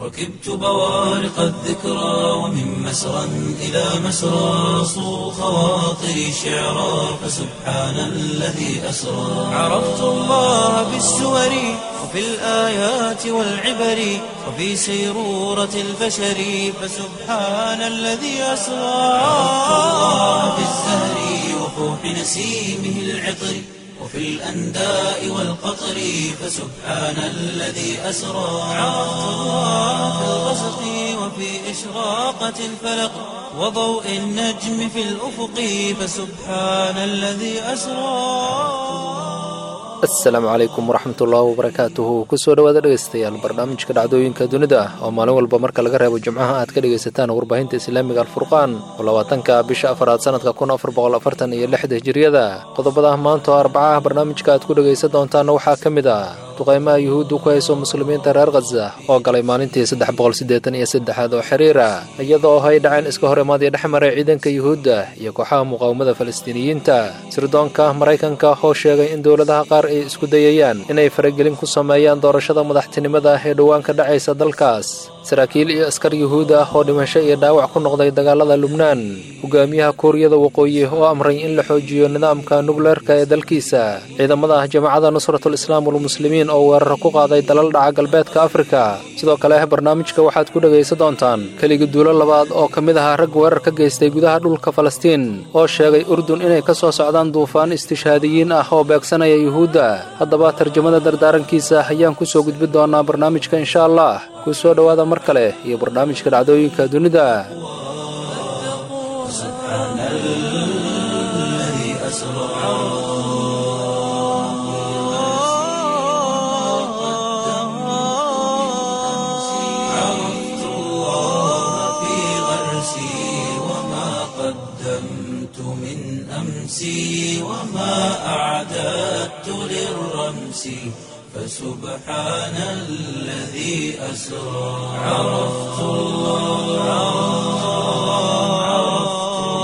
ركبت بوارق الذكرى ومن مسرى إلى مسرى صو خواطري شعرا فسبحان الذي أسرى عرفت الله بالسور وفي الآيات والعبر وفي سيرورة البشر فسبحان الذي أسرى عرفت الله بالزهر وفوح نسيمه العطر وفي الأنداء والقطر فسبحان الذي أسرى عرفت الله في الغسق وفي إشراقة الفلق وضوء النجم في الأفق فسبحان الذي أسرى asalaamu calaykum waraxmatullaahi wabarakaatuhu kusoo dhawaada dhegaystayaal barnaamijka dhacdooyinka dunida ah oo maalin walba marka laga reebo jimcaha aad ka dhegaysataan warbaahinta islaamiga alfurqaan oo labaatanka bisha afaraad sanadka kun afar boqol afartan iyo lixda hijiriyada qodobada maanta oo arbacaha barnaamijka aad ku dhegaysan doontaana waxaa ka mid ah duqaymaha yuhuuddu ku hayso muslimiinta reer khaza oo galay maalintii saddex boqol siddeetan iyo saddexaad oo xiriira iyadoo ay dhaceen iska hor imaadii dhex maray ciidanka yuhuudda iyo kooxaha muqaawamada falastiiniyiinta sirdoonka maraykanka oo sheegay in dowladaha qaar ay isku dayayaan inay faragelin ku sameeyaan doorashada madaxtinimada ee dhowaan ka dhacaysa dalkaas saraakiil iyo askar yuhuud ah oo dhimasho iyo dhaawac ku noqday dagaalada lubnaan hogaamiyaha kuuriyada waqooyi oo amray in la xoojiyo nidaamka nukleerka ee dalkiisa ciidamada jamaacada nusratul islaam walmuslimiin oo weerar ku qaaday dalal dhaca galbeedka afrika sidoo kale barnaamijka waxaad ku dhegaysan doontaan keligi duulo labaad oo ka mid ahaa rag weerar ka geystay gudaha dhulka falastiin oo sheegay urdun inay ka soo socdaan duufaan istishhaadiyiin ah oo beegsanaya yuhuudda haddaba tarjamada dardaarankiisa ayaan ku soo gudbin doonaa barnaamijka insha allah ku soo dhowaada mar kale iyo barnaamijka dhacdooyinka dunida سبحان الذي أسرى عرفت الله في غرسي وما قدمت من أمسي وما أعددت للرمس فسبحان الذي أسرى عرفت الله عرفت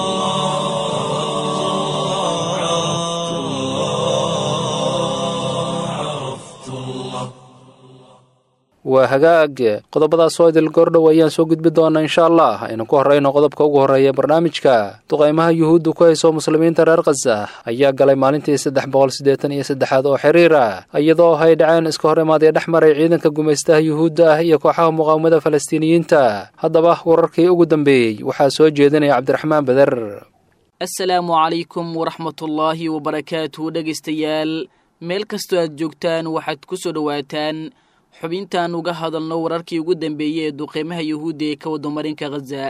الله عرفت الله waa hagaag qodobadaas oo idil goordhow ayaan soo gudbi doonaa insha allah aynu ku horrayno qodobka ugu horreeya barnaamijka duqaymaha yuhuuddu ku hayso muslimiinta reer khaza ayaa galay maalintii saddex boqol siddeetan iyo saddexaad oo xiriira iyadoo ay dhaceen iska hor imaadee dhex maray ciidanka gumaystaha yuhuudda ah iyo kooxaha muqaawamada falastiiniyiinta haddaba wararkii ugu dambeeyey waxaa soo jeedinaya cabdiraxmaan beder assalaamu calaykum waraxmatullaahi wabarakaatuhu dhegaystayaal meel kastoo aad joogtaan waxaad ku soo dhowaataan xubintaan uga hadalno wararkii ugu dambeeyey ee duqeymaha yuhuudda ee ka wadamarinka khaza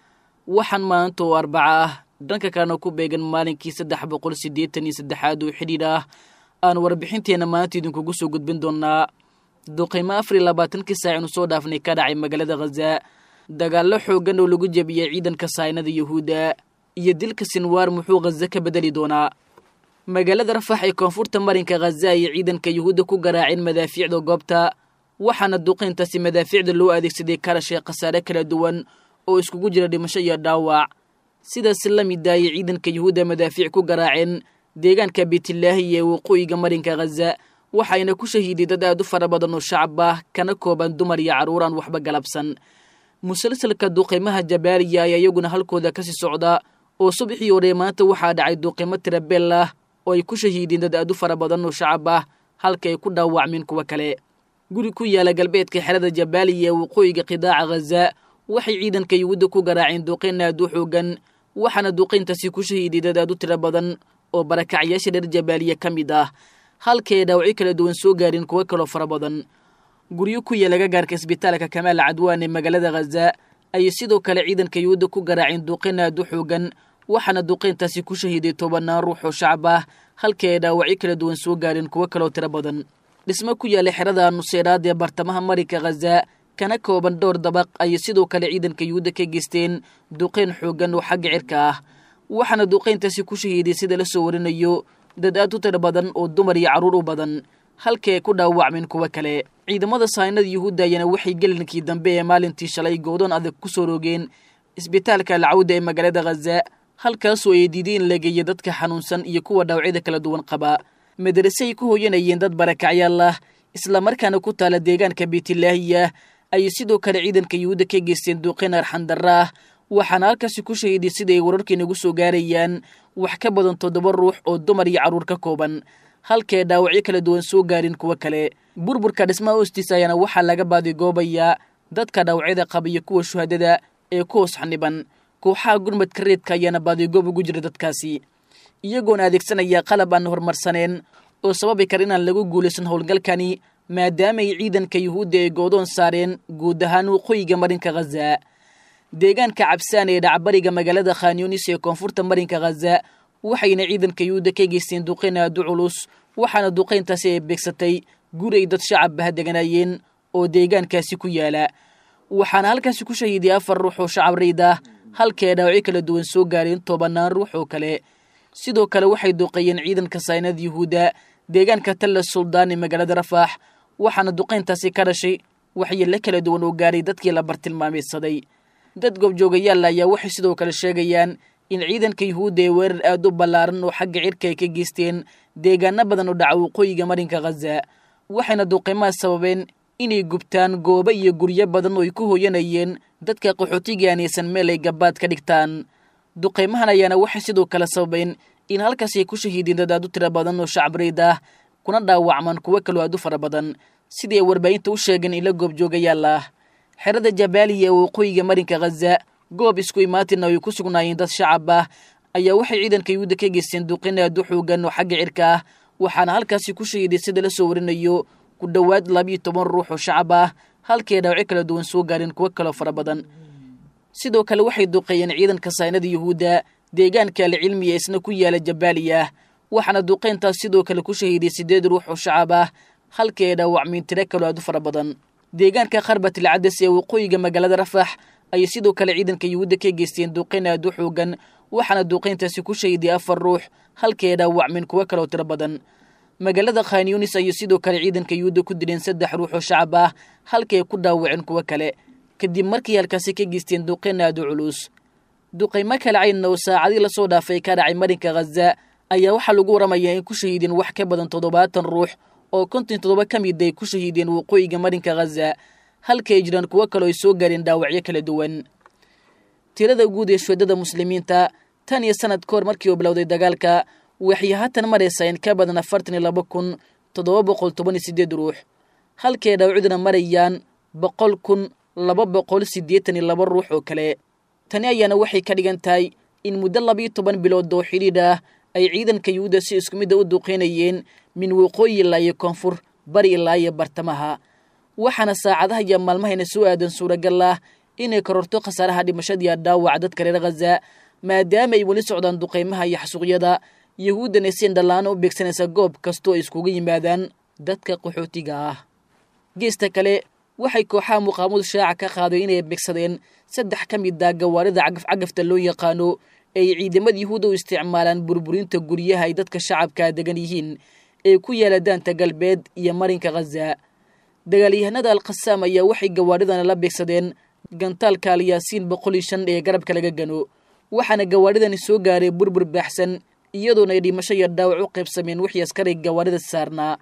waxaan maanta oo arbaca ah dhanka kalena ku beegan maalinkii saddex boqol siddeetan iyo saddexaad oo xidhiidh ah aan warbixinteenna maanta idinkugu soo gudbin doonaa duqeymo afar iyo labaatankii saac inu soo dhaafnay ka dhacay magaalada khaza dagaallo xooggan oo lagu jebiyey ciidanka saynada yuhuudda iyo dilka sinwaar muxuu khaza ka bedeli doonaa magaalada rafax ee koonfurta marinka khaza ayay ciidanka yuhuudda ku garaaceen madaafiicda goobta waxaana duqayntaasi madaafiicda loo adeegsaday karashay khasaare kala duwan oo iskugu jira dhimasho iyo dhaawac sidaas la mid ayay ciidanka yuhuudda madaafiic ku garaaceen deegaanka beytlaahi ee waqooyiga marinka khaza waxayna ku shahiiday dad aad u fara badan oo shacab ah kana kooban dumar iyo carruur aan waxba galabsan musalsalka duqaymaha jabaaliya ayaa iyaguna halkooda kasii socda oo subaxii hore maanta waxaa dhacay duqaymo tirabeel ah oo ay ku shahiideen dad aad u fara badan oo shacab ah halka ay ku dhaawacmeen kuwa kale guri ku yaala galbeedka xerada jabaaliya ee waqooyiga qidaaca khaza waxay ciidanka yuhuudda ku garaaceen duqayn aad u xoogan waxaana duqayntaasi ku shahiiday dad aad u tiro badan oo barakacyaasha reer jabaaliya ka mid ah halka ay dhaawacyo kala duwan soo gaareen kuwo kaloo fara badan guryo ku yaala gagaarka isbitaalka kamaal cadwaan ee magaalada khaza ayay sidoo kale ciidanka yuhuudda ku garaaceen duqayn aad u xoogan waxaana duqayntaasi ku shahiiday tobanaan ruux oo shacab ah halka ay dhaawacyo kala duwan soo gaareen kuwo kaloo tiro badan dhismo ku yaala xerada nuseeraad ee bartamaha marinka khaza kana kooban dhowr dabaq ayay sidoo kale ciidanka yuhuudda ka geysteen duqayn xooggan oo xagga cirka ah waxaana duqayntaasi ku shahiiday sida la soo warinayo dad aad u tiro badan oo dumar iyo carruur u badan halka ay ku dhaawacmeen kuwo kale ciidamada saynada yuhuudda ayana waxay gelinkii dambe ee maalintii shalay goodoon adag ku soo roogeen isbitaalka alcawda ee magaalada khaza halkaasoo ay diideen la geeya dadka xanuunsan iyo kuwa dhaawacyada kala duwan qaba madarase ay ku hooyanayeen dad barakacyaal ah islamarkaana ku taala deegaanka beytilaahiya ayay sidoo kale ciidanka yuhuudda ka geysteen duqeyn arxandarra ah waxaana halkaasi ku shahiiday siday wararkii nagu soo gaarayaan wax ka badan toddoba ruux oo dumar iyo carruur ka kooban halkee dhaawacyo kala duwan soo gaarin kuwo kale burburka dhismaha hoostiisa ayaana waxaa laga baadigoobayaa dadka dhaawacyada qaba iyo kuwa shuhadada ee ku hoos xaniban kooxaha gurmadka reedka ayaana baadigoob ugu jira dadkaasi iyagoona adeegsanaya qalab aan horumarsaneen oo sababi kara inaan lagu guulaysan howlgalkani maadaamaay ciidanka yuhuudda ay goodoon saareen guud ahaan waqooyiga marinka khaza deegaanka cabsaan ee dhacbariga magaalada khanyunis ee koonfurta marinka khaza waxayna ciidanka yuhuudda ka geysteen duqeyn aadu culus waxaana duqayntaasi ay beegsatay guri ay dad shacabbaha deganaayeen oo deegaankaasi ku yaala waxaana halkaasi ku shahiiday afar ruux oo shacab rayd ah halkee dhaawacyo kala duwan soo gaareen tobanaan ruux oo kale sidoo kale waxay duqeeyeen ciidanka saynada yuhuudda deegaanka talla suldaan ee magaalada rafaax waxaana duqayntaasi ka dhashay waxyeello kala duwan oo gaaray dadkii la bartilmaameedsaday dad goobjoogayaal ayaa waxay sidoo kale sheegayaan in ciidanka yuhuudda ee weerar aad u ballaaran oo xagga cirka ay ka geysteen deegaano badan oo dhaca waqooyiga marinka khaza waxayna duqeymaha sababeen inay gubtaan goobo iyo guryo badan oo ay ku hooyanayeen dadka qaxootiga aanaysan meel ay gabaad ka dhigtaan duqeymahan ayaana waxay sidoo kale sababeen in halkaas ay ku shahiideen dad aad u tiro badan oo shacabreyd ah kuna dhaawacmaan kuwo kaloo aad u fara badan sidii ay warbaahinta u sheegeen ila goobjoogayaal ah xerada jabaaliya ee waqooyiga marinka khaza goob isku imaatina ay ku sugnaayeen dad shacab ah ayaa waxay ciidanka yuhuudda ka geysteen duqeyn aad u xoogan oo xagga cirka ah waxaana halkaasi ku shahiiday sida la soo warinayo ku dhowaad labiyo toban ruux oo shacab ah halkii ay dhaawacyo kala duwan soo gaareen kuwo kaloo fara badan sidoo kale waxay duqeeyeen ciidanka saynada yuhuudda deegaanka alcilmiya isna ku yaala jabaaliya waxaana duqeyntaas sidoo kale ku shahiiday siddeed ruux oo shacab ah halkii ay dhaawacmeen tiro kaloo aad u fara badan deegaanka kharbatil cadas ee waqooyiga magaalada rafax ayay sidoo kale ciidanka yuhuudda ka geysteen duqeyn aad u xoogan waxaana duqeyntaasi ku shahiiday afar ruux halkii ay dhaawacmeen kuwo kaloo tiro badan magaalada khan yunis ayay sidoo kale ciidanka yuhuudda ku dileen saddex ruux oo shacab ah halkii ay ku dhaawaceen kuwo kale kadib markii halkaasi ka geysteen duqeyn aad u culus duqeymo kale caynna oo saacadii lasoo dhaafay ka dhacay marinka khaza ayaa waxaa lagu waramayaa in ku shahiideen wax ka badan toddobaatan ruux oo konton toddoba ka mid ay ku shahiideen waqooyiga marinka khaza halka ay jiraan kuwo kaloo ay soo gaareen dhaawacyo kala duwan tirada guud ee shuhadada muslimiinta tan iyo sanad ka hor markii uu bilowday dagaalka waxay haatan maraysaa in ka badan afartan iyo laba kun toddoba boqol toban iyo siddeed ruux halkay dhaawacduna marayaan boqol kun laba boqol siddeetan iyo laba ruux oo kale tani ayaana waxay ka dhigan tahay in muddo labiyo toban bilood oo xidhiidh ah ay ciidanka yuhuudda si isku midda u duqeynayeen min waqooyi ilaa iyo koonfur bari ilaa iyo bartamaha waxaana saacadaha iyo maalmahayna soo aadan suuragal ah inay kororto khasaaraha dhimashadiiya dhaawaca dadka reer khaza maadaama ay weli socdaan duqeymaha iyo xasuuqyada yuhuuddana si indhallaana u beegsanaysa goob kastoo ay iskugu yimaadaan dadka qaxootiga ah geesta kale waxay kooxaha muqaamadu shaaca ka qaaday inay beegsadeen saddex ka mid ah gawaarida cagafcagafta loo yaqaano ay ciidamada yuhuudda u isticmaalaan burburinta guryaha ay dadka shacabkaa degan yihiin ee ku yaala daanta galbeed iyo marinka khaza dagaalyahanada alkhasaam ayaa waxay gawaaridana la beegsadeen gantaalka alyaasiin boqol iyo shan ee garabka laga gano waxaana gawaaridani soo gaaray burbur baaxsan iyadoona ay dhimasho iyo dhaawac u qaybsameen wixii askaray gawaarida saarnaa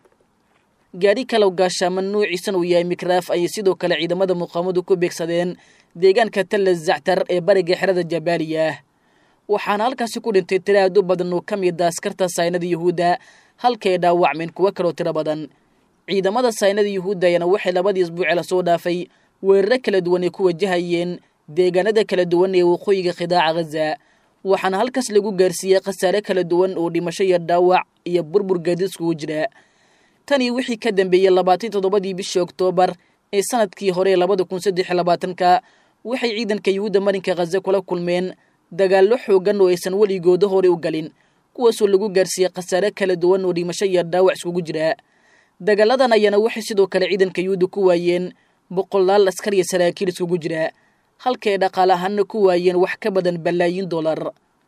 gaadhi kalow gaashaaman nuuciisan uu yahay mikraaf ayay sidoo kale ciidamada muqaamadu ku beegsadeen deegaanka talla zactar ee bariga xerada jabaaliya waxaana halkaasi ku dhintay tiro aad u badan oo ka mid a askarta saynada yuhuudda halkay dhaawacmeen kuwo kaloo tiro badan ciidamada saynada yuhuudda ayaana waxay labadii isbuuce lasoo dhaafay weeraro kala duwan ay ku wajahayeen deegaanada kala duwan ee waqooyiga khidaaca khaza waxaana halkaas lagu gaarsiiyey khasaare kala duwan oo dhimasho iyo dhaawac iyo burbur gaadiiskugu jira tanii wixii ka dambeeyey labaatan toddobadii bishii oktoobar ee sanadkii hore labada kun saddex iyo labaatanka waxay ciidanka yuhuudda marinka khaza kula kulmeen dagaallo xoogan oo aysan weligooda hore u galin kuwaasoo lagu gaarsiiyey khasaare kala duwan oo dhimasho iyo dhaawac iskugu jira dagaaladan ayaana waxay sidoo kale ciidanka yuhuudda ku waayeen boqolaal askar iyo saraakiil iskugu jira halkay dhaqaale ahaanna ku waayeen wax ka badan balaayiin dollar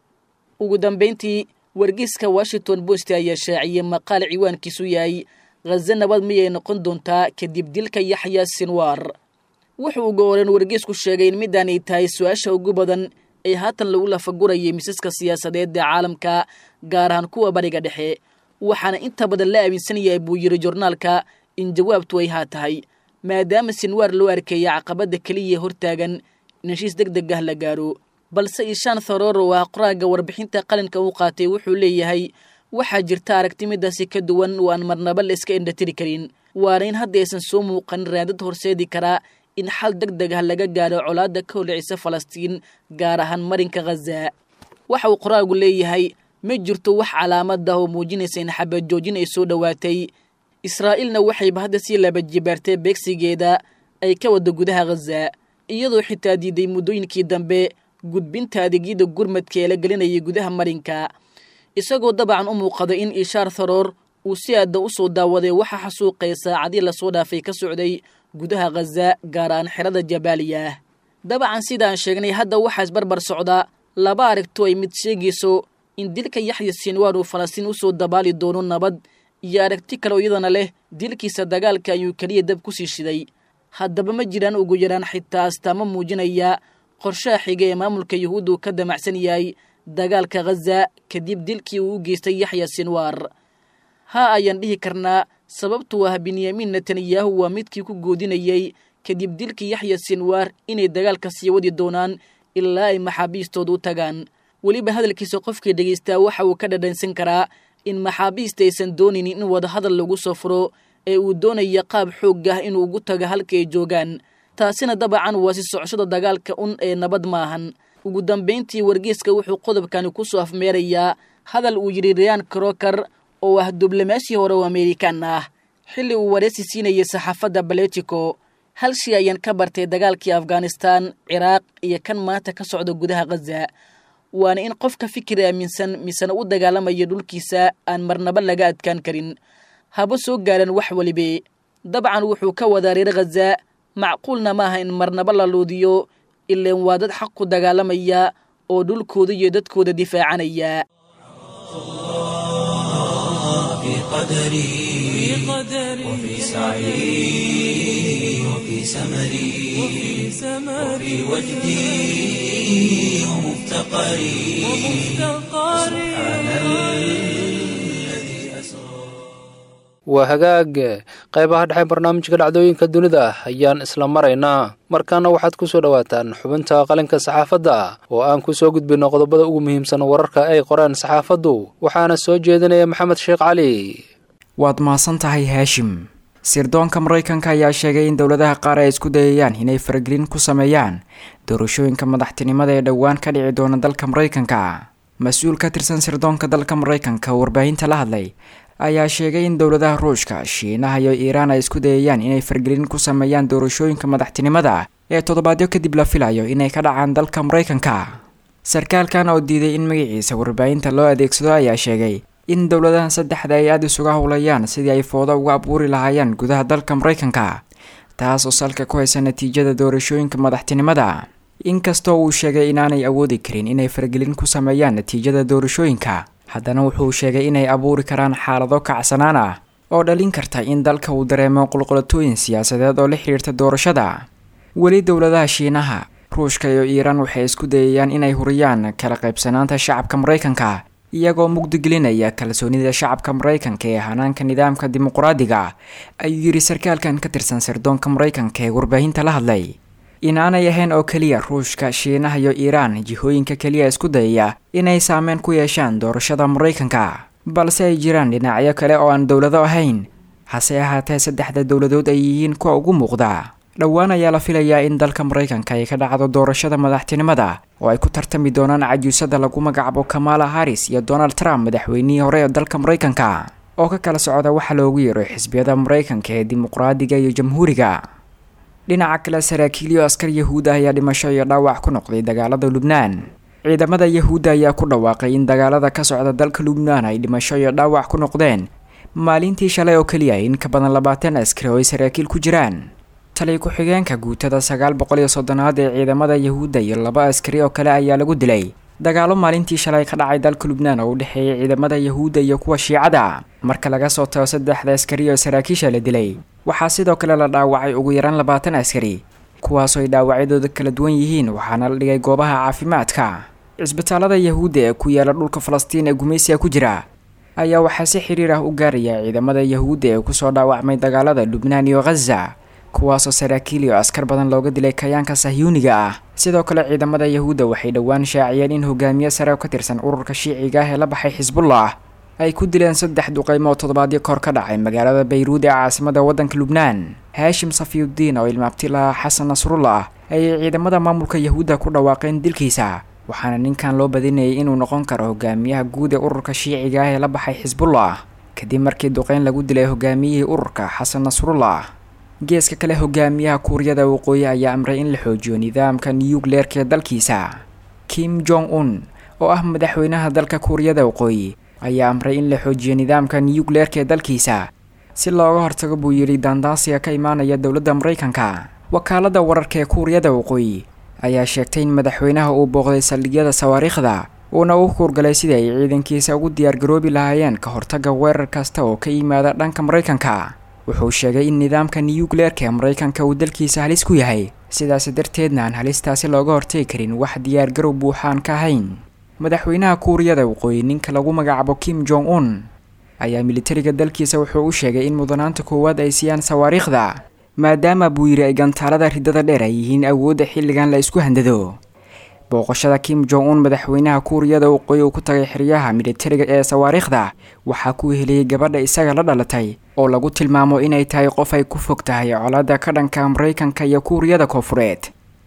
ugu dambayntii wargeyska washington post ayaa shaaciyey maqaal ciwaankiisu yahay khaza nabad miyay noqon doontaa kadib dilka yaxya sinwaar wuxuu ugu horeen wargeysku sheegay in midaanay tahay su-aasha ugu badan ee haatan lagu lafagurayay misaska siyaasadeed ee caalamka gaar ahaan kuwa bariga dhexe waxaana inta badan la aaminsan yahay buu yiri jornaalka in jawaabtu ay haa tahay maadaama sinwaar loo arkeeya caqabadda keliya hortaagan in heshiis deg deg ah la gaaro balse ishaan tharoro ah qoraaga warbixinta qalinka uu qaatay wuxuu leeyahay waxaa jirta aragti midaasi ka duwan oo aan marnaba la iska indhatiri karin waana in hadda aysan soo muuqanin raadad horseedi karaa in xal deg deg ah laga gaaro colaadda ka holcisa falastiin gaar ahaan marinka khaza waxa uu qoraagu leeyahay ma jirto wax calaamad ah oo muujinaysa in xabad joojin ay soo dhowaatay israa'iilna waxayba hadda sii laba jibaartay beegsigeeda ay ka wadda gudaha khaza iyadoo xitaa diiday muddooyinkii dambe gudbinta adeegyada gurmadka ee la gelinayay gudaha marinka isagoo dabacan u muuqada in ishaar tharoor uu si aadda u soo daawaday waxa xasuuqay saacadii lasoo dhaafay ka socday gudaha khaza gaar aan xerada jabaaliya dabacan sidaan sheegnay hadda waxaa isbarbar socda laba aragto ay mid sheegayso in dilka yaxya sinwaan uu falastiin u soo dabaali doono nabad iyo aragti kale oo iyadana leh dilkiisa dagaalka ayuu keliya dab ku sii shiday haddaba ma jiraan ugu yaraan xitaa astaamo muujinaya qorshaha xiga ee maamulka yuhuuddu ka damacsan yahay dagaalka khaza kadib dilkii uu u geystay yaxya sinwaar ha ayaan dhihi karnaa sababtu ah benyamin netanyahu waa midkii ku goodinayey kadib dilkii yaxya sinwaar inay dagaalka sii wadi doonaan ilaa ay maxaabiistooda u tagaan weliba hadalkiisa qofkii dhegaystaa waxa uu ka dhadhansan karaa in maxaabiista aysan doonaynin in wadahadal lagu soo furo ee uu doonaya qaab xoog ah inuu ugu tago halka ay joogaan taasina dabacan waa si socoshada dagaalka un ee nabad maahan ugu dambayntii wargeeska wuxuu qodobkani ku soo afmeerayaa hadal uu yidhi rayaan krokar oo ah diblomaasi hore oo amerikan ah xilli uu wareysi siinayay saxaafadda baletico hal shay ayaan ka bartay dagaalkii afghanistan ciraaq iyo kan maanta ka socda gudaha khaza waana in qofka fikir aaminsan misena u dagaalamaya dhulkiisa aan marnaba laga adkaan karin haba soo gaaran wax welibe dabcan wuxuu ka wadaa reer khaza macquulna maaha in marnaba la luudiyo ileen waa dad xaq ku dagaalamaya oo dhulkooda iyo dadkooda difaacanaya في قدري وفي سعي وفي سمري وفي وجدي ومفتقري سبحان الذي أسرى waa hagaag qaybaha dhexe barnaamijka dhacdooyinka dunida ayaan isla maraynaa markaana waxaad ku soo dhowaataan xubinta qalinka saxaafadda oo aan ku soo gudbinno qodobada ugu muhiimsan wararka ay qoreen saxaafaddu waxaana soo jeedinaya maxamed sheekh cali waad mahadsan tahay haashim sirdoonka maraykanka ayaa sheegay in dowladaha qaar ay isku dayayaan inay faragelin ku sameeyaan doorashooyinka madaxtinimada ee dhowaan ka dhici doona dalka maraykanka mas-uul ka tirsan sirdoonka dalka maraykanka oo warbaahinta la hadlay ayaa sheegay in dowladaha ruushka shiinaha iyo iiraan ay isku dayayaan inay fargelin ku sameeyaan doorashooyinka madaxtinimada ee toddobaadyo kadib la filayo inay ka dhacaan dalka maraykanka sarkaalkan oo diiday in magaciisa warbaahinta loo adeegsado ayaa sheegay in dowladahan saddexda ay aada isuga howlayaan sidii ay foodo uga abuuri lahaayeen gudaha dalka maraykanka taas oo salka ku haysa natiijada doorashooyinka madaxtinimada inkastoo uu sheegay inaanay awoodi karin inay fargelin ku sameeyaan natiijada doorashooyinka haddana wuxuu sheegay inay abuuri karaan xaalado kacsanaan ah oo dhalin karta in dalka uu dareemo qulqulatooyin siyaasadeed oo la xidhiirta doorashada weli dowladaha shiinaha ruushka iyo iiraan waxay isku dayayaan inay huriyaan kala qaybsanaanta shacabka maraykanka iyagoo mugdigelinaya kalsoonida shacabka maraykanka ee hanaanka nidaamka dimuqraadiga ayuu yidhi sarkaalkan ka tirsan sirdoonka maraykanka ee warbaahinta la hadlay inaanay ahayn oo keliya ruushka shiinaha iyo iiraan jihooyinka keliya isku dayaya inay saameyn ku yeeshaan doorashada maraykanka balse ay jiraan dhinacyo kale oo aan dowlado ahayn hase ahaatee saddexda dowladood ay yihiin kuwa ugu muuqda dhowaan ayaa la filayaa in dalka maraykanka ay ka dhacdo doorashada madaxtinimada oo ay ku tartami doonaan cajuusada lagu magacaabo kamala harris iyo donald trump madaxweynihii hore ee dalka maraykanka oo ka kala socda waxa loogu yeero xisbiyada maraykanka ee dimuqraadiga iyo jamhuuriga dhinaca kale saraakiilyo askar yahuuda ayaa dhimasho iyo dhaawac ku noqday dagaalada lubnaan ciidamada yahuudda ayaa ku dhawaaqay in dagaalada ka socda dalka lubnaan ay dhimasho iyo dhaawac ku noqdeen maalintii shalay oo keliya in ka badan labaatan askari oo ay saraakiil ku jiraan tali ku-xigeenka guutada sagaal boqol iyo soddonaad ee ciidamada yahuudda iyo laba askari oo kale ayaa lagu dilay dagaalo maalintii shalay ka dhacay dalka lubnaan oo u dhexeeyay ciidamada yahuudda iyo kuwa shiicada marka laga soo tago saddexda askari oo saraakiisha la dilay waxaa sidoo kale la dhaawacay ugu yaraan labaatan askari kuwaasoo ay dhaawacyadooda kala duwan yihiin waxaana la dhigay goobaha caafimaadka cisbitaalada yahuudda ee ku yaala dhulka falastiin ee gumaysiga ku jira ayaa waxaa si xiriir ah u gaaraya ciidamada yahuudda ee kusoo dhaawacmay dagaalada lubnaan iyo khaza kuwaasoo saraakiil iyo askar badan looga dilay kayaanka sahyuuniga ah sidoo kale ciidamada yahuudda waxay dhowaan shaaciyeen in hogaamiye sare oo ka tirsan ururka shiiciga ah ee la baxay xisbullah ay ku dileen saddex duqeymo oo toddobaadyo kor ka dhacay magaalada bayruud ee caasimada waddanka lubnaan haashim safiyudiin oo ilmaabti lahaa xasan nasrullah ayay ciidamada maamulka yahuudda ku dhawaaqeen dilkiisa waxaana ninkan loo badinayay inuu noqon karo hogaamiyaha guud ee ururka shiiciga ah ee la baxay xisbullah kadib markii duqeyn lagu dilay hogaamiyihii ururka xasan nasrullah geeska kale hogaamiyaha kuuriyada waqooyi ayaa amray in la xoojiyo nidaamka niyugleerka ee dalkiisa kim jong un oo ah madaxweynaha dalka kuuriyada waqooyi ayaa amray in la xoojiyo nidaamka niyugleerka ee dalkiisa si looga hortago buu yidhi daandaasiga ka imaanaya dowladda maraykanka wakaalada wararka ee kuuriyada waqooyi ayaa sheegtay in madaxweynaha uu booqday saldhigyada sawaariikhda uuna u kuurgalay sidii ay ciidankiisa ugu diyaargaroobi lahaayeen ka hortaga weerar kasta oo ka yimaada dhanka maraykanka wuxuu sheegay in nidaamka niyugleerka ee maraykanka uu dalkiisa halis ku yahay sidaas darteedna aan halistaasi looga hortagi karin wax diyaargarow buuxaan ka ahayn madaxweynaha kuuriyada waqooyi ninka lagu magacaabo kim jong un ayaa militariga dalkiisa wuxuu u sheegay in mudanaanta koowaad ay siiyaan sawaariikhda maadaama buu yidhi ay gantaalada riddada dheer ay yihiin awoodda xilligan la isku handado booqashada kim jong un madaxweynaha kuuriyada waqooyi uu ku tagay xeryaha militariga ee sawaariikhda waxaa ku heliyey gabadha isaga la dhalatay oo lagu tilmaamo inay tahay qof ay ku fog tahay colaadda ka dhanka maraykanka iyo kuuriyada koofureed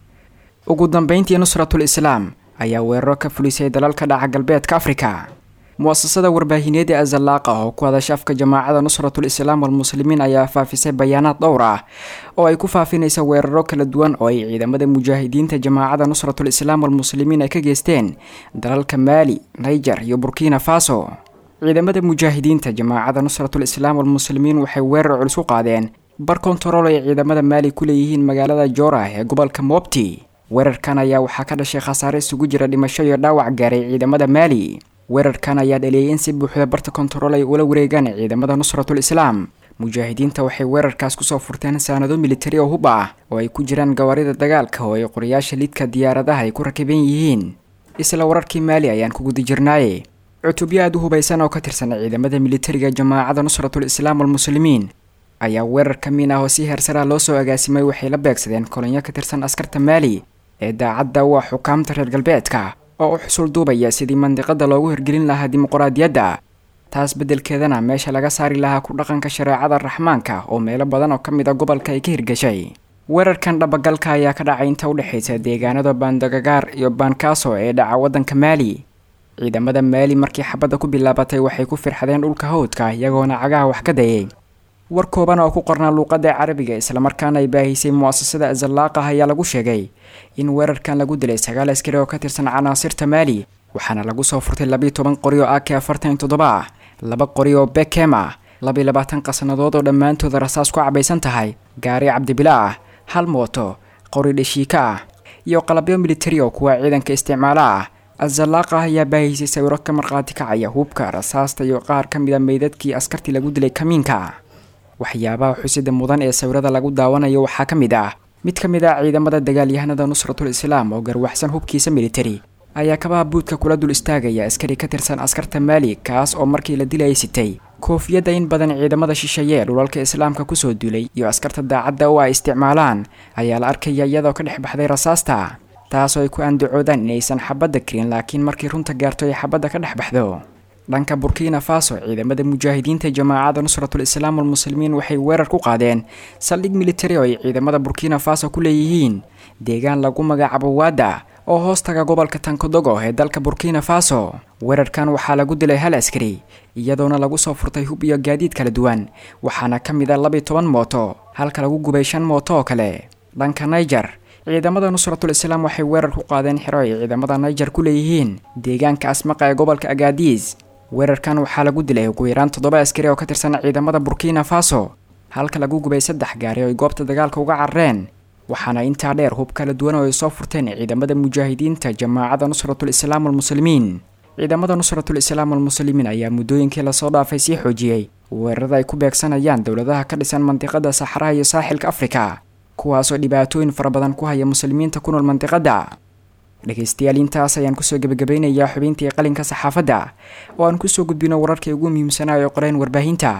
ugu dambeyntii nusratul islaam ayaa weeraro ka fulisay dalalka dhaca galbeedka afrika mu-asasada warbaahineed ee azalaaqa oo ku hadasha afka jamaacada nusratul islaam walmuslimiin ayaa faafisay bayaanaad dhowr ah oo ay ku faafinaysa weeraro kala duwan oo ay ciidamada mujaahidiinta jamaacada nusratul islaam walmuslimiin ay ka geysteen dalalka maali niger iyo burkina faso ciidamada mujaahidiinta jamaacada nusratul islaam walmuslimiin waxay weerar culus u qaadeen bar kontarool ay ciidamada maali ku leeyihiin magaalada joorah ee gobolka mobti weerarkan ayaa waxaa ka dhashay khasaare isugu jira dhimasho iyo dhaawac gaaray ciidamada maali weerarkan ayaa dhaliyay in si buuxda barta kontarool ay ula wareegaan ciidamada nusratul islaam mujaahidiinta waxay weerarkaas kusoo furteen saanado militari oo hub ah oo ay ku jiraan gawaarida dagaalka oo ay qorayaasha lidka diyaaradaha ay ku rakiban yihiin isla wararkii maali ayaan ku guda jirnaaye cutubyo aada u hubaysan oo ka tirsan ciidamada militariga jamaacada nusratul islaam walmuslimiin ayaa weerar ka miin ah oo si heersaraa loo soo agaasimay waxay la beegsadeen kolonyo ka tirsan askarta maali ee daacadda u ah xukaamta reer galbeedka oo u xusul duubaya sidii mandiqada loogu hirgelin lahaa dimuqraadiyadda taas beddelkeedana meesha laga saari lahaa ku dhaqanka shareecada raxmaanka oo meelo badan oo ka mid a gobolka ay ka hirgashay weerarkan dhabagalka ayaa ka dhacay inta udhexaysa deegaanada baandagagaar iyo baankaaso ee dhaca waddanka maali ciidamada maali markii xabadda ku bilaabatay waxay ku firxadeen dhulka hawdka iyagoona cagaha wax ka dayay war kooban oo ku qornaa luuqadda carabiga islamarkaana ay baahisay mu'asasada azalaaqah ayaa lagu sheegay in weerarkan lagu dilay sagaal askari oo ka tirsan canaasirta maali waxaana lagu soo furtay labiiyo toban qori oo ak afartan iyo toddoba ah laba qori oo bekem ah labiiyo labaatan qasnadood oo dhammaantooda rasaas ku cabaysan tahay gaari cabdibila ah hal mooto qori dheshiika ah iyo qalabyo militari oo kuwa ciidanka isticmaala ah azalaaqah ayaa baahisay sawiro ka markhaati kacaya hubka rasaasta iyo qaar ka mid a meydadkii askartii lagu dilay kamiinka waxyaabaha xusida mudan ee sawirada lagu daawanayo waxaa ka mid ah mid ka mid ah ciidamada dagaalyahanada nusratul islaam oo garwaxsan hubkiisa militari ayaa kabaha buudka kula dul istaagaya askari ka tirsan askarta maali kaas oo markii la dilayay sitay koofiyadda in badan ciidamada shisheeye ee dhulalka islaamka kusoo duulay iyo askarta daacadda oo ay isticmaalaan ayaa la arkaya iyadoo ka dhex baxday rasaasta taasoo ay ku andacoodaan inaysan xabadda karin laakiin markii runta gaarto ay xabadda ka dhex baxdo dhanka burkina faso ciidamada mujaahidiinta jamaacada nusratul islaam walmuslimiin waxay weerar ku qaadeen saldhig militari oo ay ciidamada burkina faso ku leeyihiin deegaan lagu magacaabo waada oo hoostaga gobolka tankodogo ee dalka burkina faso weerarkan waxaa lagu dilay hal askari iyadoona lagu soo furtay hub iyo gaadiid kala duwan waxaana ka mid a labiyo toban mooto halka lagu gubay shan mooto oo kale dhanka niger ciidamada nusratul islaam waxay weerar ku qaadeen xero ay ciidamada niger ku leeyihiin deegaanka asmaqa ee gobolka agaadiis weerarkan waxaa lagu dilay ugu yaraan toddoba askari oo ka tirsan ciidamada burkina faso halka lagu gubay saddex gaari oo ay goobta dagaalka uga carareen waxaana intaa dheer hub kala duwan oo ay soo furteen ciidamada mujaahidiinta jamaacada nusratul islaam walmuslimiin ciidamada nusratul islaam walmuslimiin ayaa muddooyinkii lasoo dhaafay sii xoojiyey weerarada ay ku beegsanayaan dowladaha ka dhisan mandiqada saxaraha iyo saaxilka afrika kuwaasoo dhibaatooyin fara badan ku haya muslimiinta ku nool mandiqada dhegaystayaal intaas ayaan kusoo gebagabeynayaa xubintii qalinka saxaafadda oo aan kusoo gudbino wararkii ugu muhiimsanaa ee qoreen warbaahinta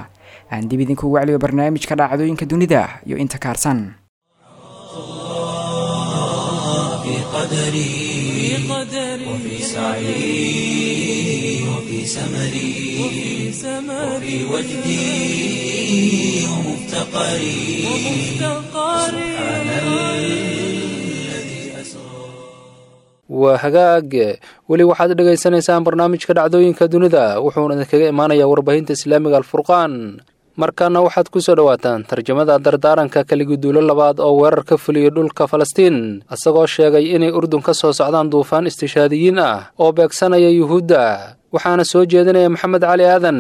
aan dib idinkugu wacliyo barnaamijka dhacdooyinka dunida iyo inta kaarsan في قدري وفي سعي وفي سمري وفي وجدي ومفتقري سبحان الذي أسرى waa hagaag weli waxaad dhegaysanaysaan barnaamijka dhacdooyinka dunida wuxuuna idinkaga imaanayaa warbaahinta islaamiga alfurqaan markaana waxaad ku soo dhowaataan tarjamada dardaaranka kaliguduulo labaad oo weerar ka fuliyey dhulka falastiin isagoo sheegay inay urdun ka soo socdaan duufaan istishaadiyiin ah oo beegsanaya yuhuudda waxaana soo jeedinaya maxamed cali aadan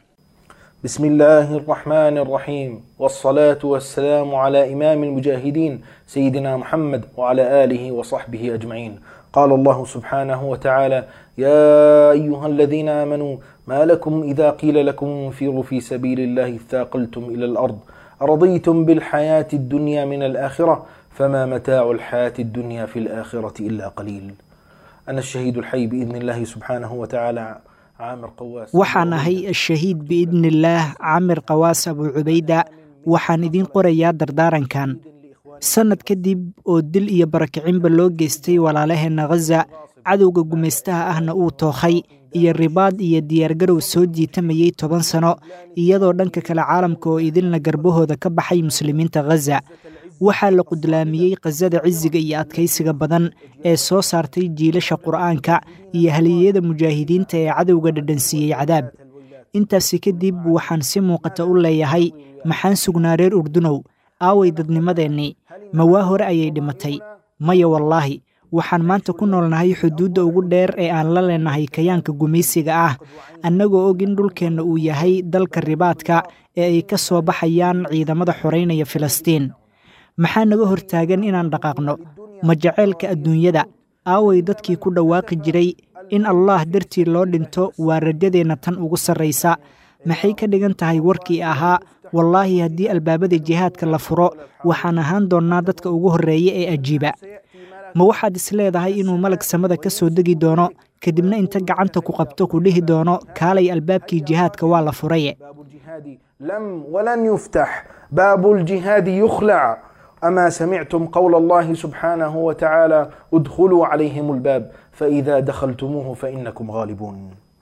بسم الله الرحمن الرحيم والصلاة والسلام على إمام المجاهدين سيدنا محمد وعلى آله وصحبه أجمعين قال الله سبحانه وتعالى يا أيها الذين آمنوا ما لكم إذا قيل لكم انفروا في سبيل الله اثاقلتم إلى الأرض أرضيتم بالحياة الدنيا من الآخرة فما متاع الحياة الدنيا في الآخرة إلا قليل أنا الشهيد الحي بإذن الله سبحانه وتعالى عامر قواس waxaan ahay ashahiid biidnillaah camir qawaas abu cubayda waxaan idiin qorayaa dardaarankan sannad kadib oo dil iyo barakicinba loo geystay walaalaheenna khaza cadowga gumaystaha ahna uu tookhay iyo ribaad iyo diyaargarow soo jiitamayey toban sano iyadoo dhanka kale caalamka oo idilna garbahooda ka baxay muslimiinta khaza waxaa la qudlaamiyey khasada cisiga iyo adkaysiga badan ee soo saartay jiilasha qur'aanka iyo haliyeyada mujaahidiinta ee cadowga dhadhansiiyey cadaab intaasi kadib waxaan si muuqata u leeyahay maxaan sugnaa reer urdunow aaway dadnimadeennii mawaa hore ayay dhimatay maya wallaahi waxaan maanta ku noolnahay xuduudda ugu dheer ee aan la leenahay kayaanka gumaysiga ah annagoo og in dhulkeenna uu yahay dalka ribaadka ee ay ka soo baxayaan ciidamada xoraynaya filistiin maxaa naga hortaagan inaan dhaqaaqno ma jaceylka adduunyada aaway dadkii ku dhawaaqi jiray in allaah dartii loo dhinto waa rajadeenna tan ugu sarraysa maxay ka dhigan tahay warkii ahaa wallaahi haddii albaabada jihaadka la furo waxaan ahaan doonnaa dadka ugu horreeya ee ajiiba ma waxaad is leedahay inuu malag samada ka soo degi doono kadibna inta gacanta ku qabto ku dhihi doono kaalay albaabkii jihaadka waa la furaye باب الجهاد لم ولن يفتح باب الجهاد يخلع أما سمعتم قول الله سبحانه وتعالى ادخلوا عليهم الباب فإذا دخلتموه فإنكم غالبون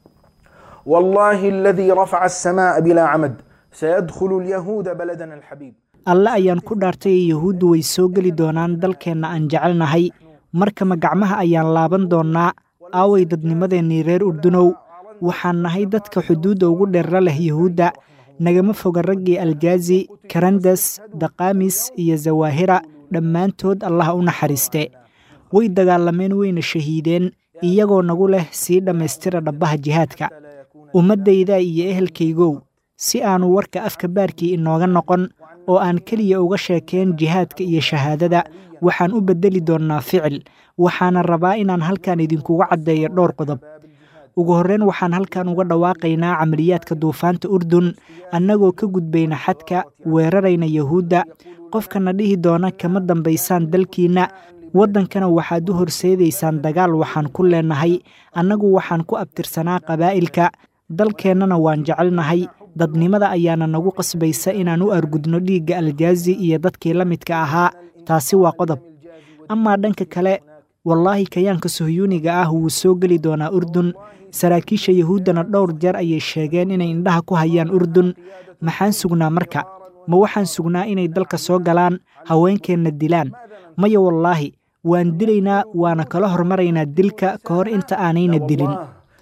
والله الذي رفع السماء بلا عمد سيدخل اليهود بلدنا الحبيب alle ayaan ku dhaartay yahuuddu way soo geli doonaan dalkeenna aan jecelnahay markama gacmaha ayaan laaban doonnaa aaway dadnimadeennii reer urdunow waxaan nahay dadka xuduudda ugu dheerra leh yahuudda nagama foga raggii aljaazi karandas daqaamis iyo zawaahira dhammaantood allah u naxariiste way dagaalameen wayna shahiideen iyagoo nagu leh sii dhammaystira dhabbaha jihaadka ummaddayda iyo ehelkaygow si aanu warka afka baarkii inooga noqon oo aan keliya uga sheekeen jihaadka iyo shahaadada waxaan u beddeli doonnaa ficil waxaana rabaa inaan halkan idinkuga caddeeyo dhowr qodob ugu horreyn waxaan halkan uga dhawaaqaynaa camaliyaadka duufaanta urdun annagoo ka gudbayna xadka weerarayna yahuudda qofkana dhihi doona kama dambaysaan dalkiinna waddankana waxaad u horseedaysaan dagaal waxaan ku leennahay annagu waxaan ku abtirsanaa qabaa'ilka dalkeennana waan jecelnahay dadnimada ayaana nagu qasbaysa inaan u argudno dhiigga aljaazi iyo dadkii la midka ahaa taasi waa qodob amaa dhanka kale wallaahi kayaanka sohyuuniga ah wuu soo geli doonaa urdun saraakiisha yahuuddana dhowr jeer ayay sheegeen inay indhaha ku hayaan urdun maxaan sugnaa marka ma waxaan sugnaa inay dalka soo galaan haweenkeenna dilaan maya wallaahi waan dilaynaa waana kala hormaraynaa dilka ka hor inta aanayna dilin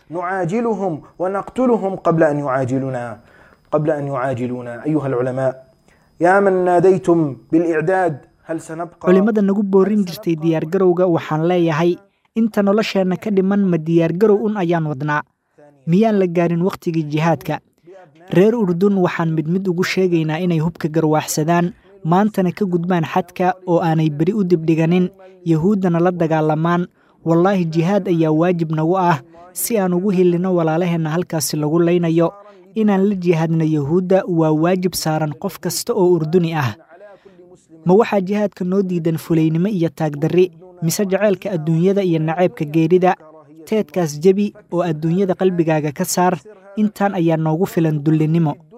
نعاجلهم ونقتلهم قبل أن يعاجلنا قبل أن يعاجلونا أيها العلماء يا من ناديتم بالإعداد هل سنبقى culimmada nagu boorin jirtay diyaargarowga waxaan leeyahay inta nolosheenna ka dhiman ma diyaargarow un ayaan wadnaa miyaan la gaarin wakhtigii jihaadka reer urdun waxaan mid mid ugu sheegaynaa inay hubka garwaaxsadaan maantana ka gudbaan xadka oo aanay beri u dibdhiganin yahuuddana la dagaalamaan wallaahi jihaad ayaa waajib nagu ah si aan ugu hilinno walaalaheenna halkaasi lagu laynayo inaan la jihaadno yahuudda waa waajib saaran qof kasta oo urduni ah ma waxaa jihaadka noo diidan fulaynimo iyo taagdarri mise jaceylka adduunyada iyo naceebka geerida teedkaas jebi oo adduunyada qalbigaaga ka saar intaan ayaa noogu filan dullinnimo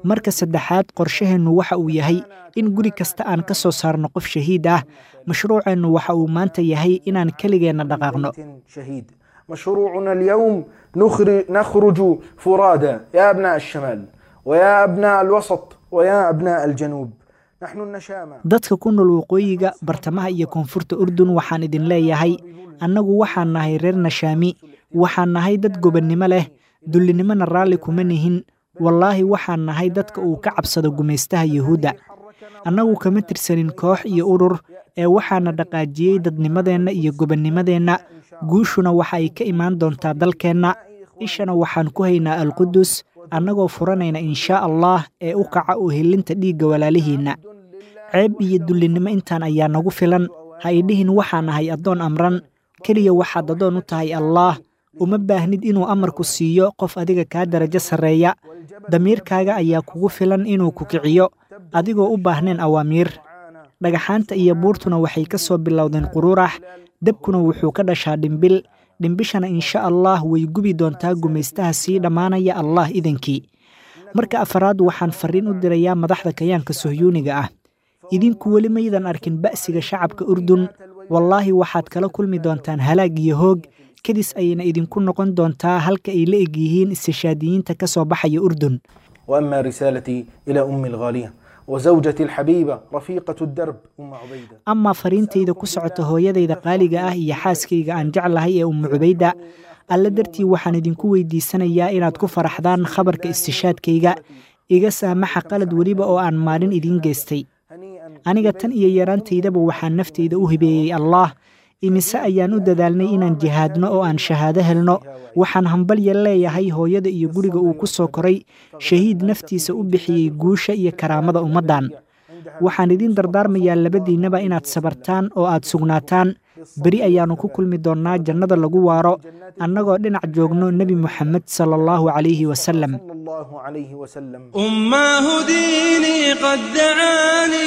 marka saddexaad qorshaheennu waxa uu yahay in guri kasta aan ka soo saarno qof shahiid ah mashruuceennu waxa uu maanta yahay inaan keligeenna dhaqaaqno شهيد مشروعنا اليوم نخرج, نخرج فرادى يا أبناء الشمال ويا أبناء الوسط ويا أبناء الجنوب نحن النشامى dadka ku nool waqooyiga bartamaha iyo koonfurta urdun waxaan idin leeyahay annagu waxaan nahay reer nashaami waxaan nahay dad gobonnimo leh dullinimona raalli kuma nihin wallaahi waxaan nahay dadka uu ka cabsado gumaystaha yuhuudda annagu kama tirsanin koox iyo urur ee waxaana dhaqaajiyey dadnimadeenna iyo gobonnimadeenna guushuna waxa ay ka imaan doontaa dalkeenna ishana waxaan ku haynaa alqudus annagoo furanayna inshaa allah ee u kaca u helinta dhiigga walaalihiinna ceeb iyo dullinnimo intaan ayaa nagu filan ha idhihin waxaan ahay addoon amran keliya waxaad addoon u tahay allaah uma baahnid inuu amarku siiyo qof adiga kaa darajo sarreeya damiirkaaga ayaa kugu filan inuu ku kiciyo adigoo u baahneen awaamiir dhagaxaanta iyo buurtuna waxay ka soo bilowdeen qururax debkuna wuxuu ka dhashaa dhimbil dhimbishana insha allah way gubi doontaa gumaystaha sii dhammaanaya allah idankii marka afaraad waxaan farriin u dirayaa madaxda kayaanka sohyuuniga ah idinku weli maydan arkin ba'siga shacabka urdun wallaahi waxaad kala kulmi doontaan halaag iyo hoog kadis ayayna idinku noqon doontaa halka ay la eg yihiin istishaadiyiinta ka soo baxaya urdun وأما رسالتي إلى أمي الغالية وزوجتي الحبيبة رفيقة الدرب أم عبيدة amaa fariintayda ku socota hooyadayda qaaliga ah iyo xaaskayga aan jeclahay ee ummu cubayda alle dartii waxaan idinku weydiisanayaa inaad ku faraxdaan khabarka istishaadkayga iga saamaxa qalad weliba oo aan maalin idiin geystay aniga tan iyo yaraantaydaba waxaan naftayda u hibeeyey allaah imise ayaan u dadaalnay inaan jihaadno oo aan shahaado helno waxaan hambalya leeyahay hooyada iyo guriga uu ku soo koray shahiid naftiisa u bixiyey guusha iyo karaamada ummaddan waxaan idiin dardaarmayaa labadiinnaba inaad sabartaan oo aad sugnaataan beri ayaannu ku kulmi doonnaa jannada lagu waaro annagoo dhinac joogno nebi moxamed sala allahu calayhi wasallam صلى الله عليه وسلم أماه ديني قد دعاني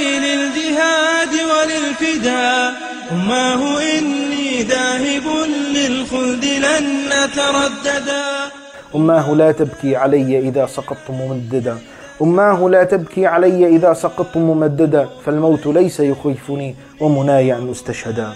للجهاد وللفداء أماه إني ذاهب للخلد لن أترددا أماه لا تبكي علي إذا سقطت ممددا أماه لا تبكي علي إذا سقطت ممددا فالموت ليس يخيفني ومناي أن أستشهدا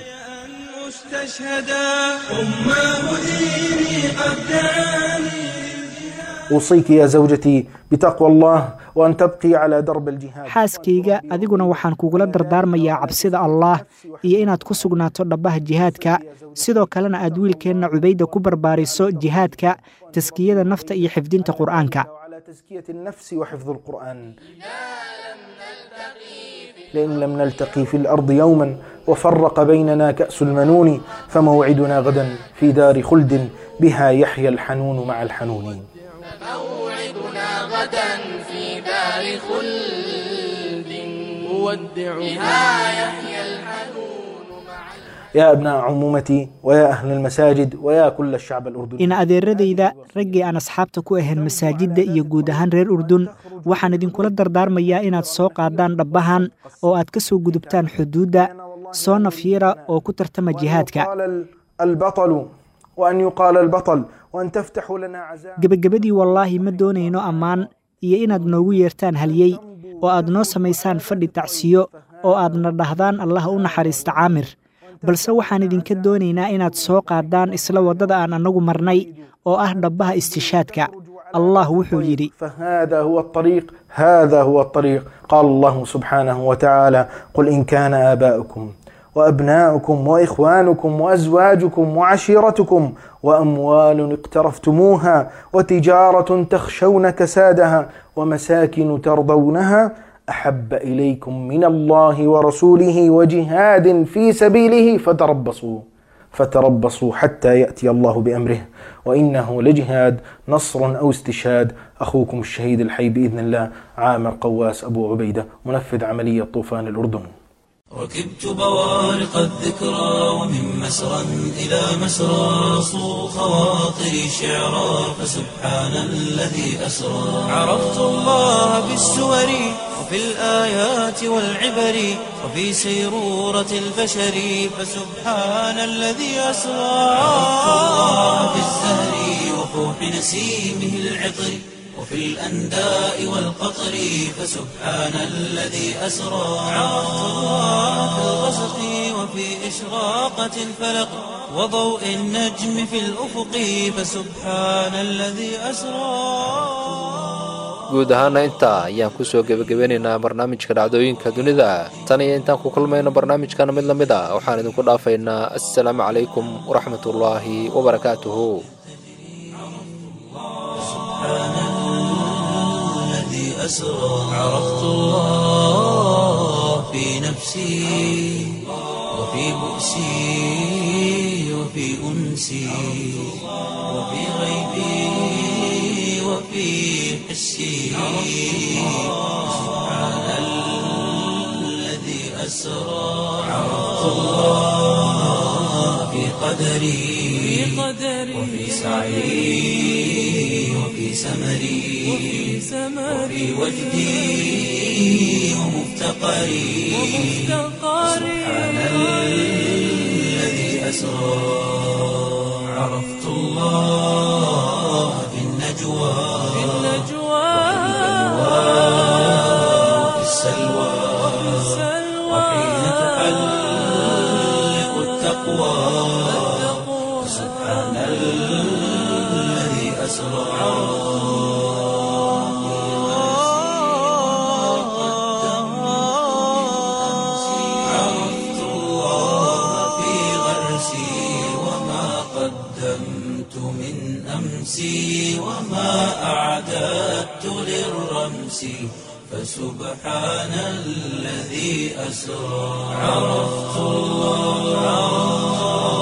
مستشهدا أماه ديني قد دعاني أوصيك يا زوجتي بتقوى الله وأن تبقي على درب الجهاد xaaskayga adiguna waxaan kugula dardaarmayaa cabsida allaah iyo inaad ku sugnaato dhabbaha jihaadka sidoo kalena aad wiilkeenna cubayda ku barbaariso jihaadka taskiyada nafta iyo xifdinta qur'aanka وعلى تزكية النفس وحفظ القرآن لئن لم نلتقي في الأرض يوما وفرق بيننا كأس المنون فموعدنا غدا في دار خلد بها يحيى الحنون مع الحنون موعدنا غدا في دار خلد نودع بها يحيى الحنون يا أبناء عمومتي ويا أهل المساجد ويا كل الشعب الأردني in adeeradayda raggii aan asxaabta ku ahayn masaajidda iyo guud ahaan reer urdun waxaan idinkula dardaarmayaa inaad soo qaadaan dhabbahan oo aad ka soo gudubtaan xuduudda soo nafyira oo ku tartama jihaadka قال البطل وأن يقال البطل وأن تفتحوا لنا عزاء gebagabadii wallaahi ma doonayno ammaan iyo inaad noogu yeertaan halyey oo aad noo samaysaan fadhi tacsiyo oo aadna dhahdaan allah u naxariista caamir balse waxaan idinka doonaynaa inaad soo qaadaan isla waddada aan annagu marnay oo ah dhabbaha istishaadka allah wuxuu yidhi فهذا هو الطريق هذا هو الطريق قال الله سبحانه وتعالى قل إن كان آباؤكم وأبناؤكم وإخوانكم وأزواجكم وعشيرتكم وأموال اقترفتموها وتجارة تخشون كسادها ومساكن ترضونها أحب إليكم من الله ورسوله وجهاد في سبيله فتربصوا فتربصوا حتى يأتي الله بأمره وإنه لجهاد نصر أو استشهاد أخوكم الشهيد الحي بإذن الله عامر قواس أبو عبيدة منفذ عملية طوفان الأردن ركبت بوارق الذكرى ومن مسرى إلى مسرى صو خواطري شعرا فسبحان الذي أسرى عرفت الله بالسور وفي الآيات والعبر وفي سيرورة البشر فسبحان الذي أسرى عرفت الله بالزهر وفوح نسيمه العطر وفي الأنداء والقطر فسبحان الذي أسرى عرفت الله في الغسق وفي إشراقة الفلق وضوء النجم في الأفق فسبحان الذي أسرى guud ahaana intaa ayaan kusoo gebagabeynaynaa barnaamijka dhacdooyinka dunida tan iyo intaan ku kulmayno barnaamijkana mid la mid a waxaan idinku dhaafaynaa assalaamu calaykum waraxmatullaahi wabarakaatuhu الذي أسرى عرفت الله في نفسي وفي بؤسي وفي أنسي وفي غيبي وفي حسي سبحان الذي أسرى عرفت الله في قدري وفي سعي وفي سمري وفي وجدي ومفتقري سبحان الذي أسرى عرفت الله في النجوى وفي السلوى وحين تحلق التقوى سبحان الذي أسرى عرفت الله في غرسي وما قدمت من أمسي وما أعددت للرمس فسبحان الذي أسرى عرفت الله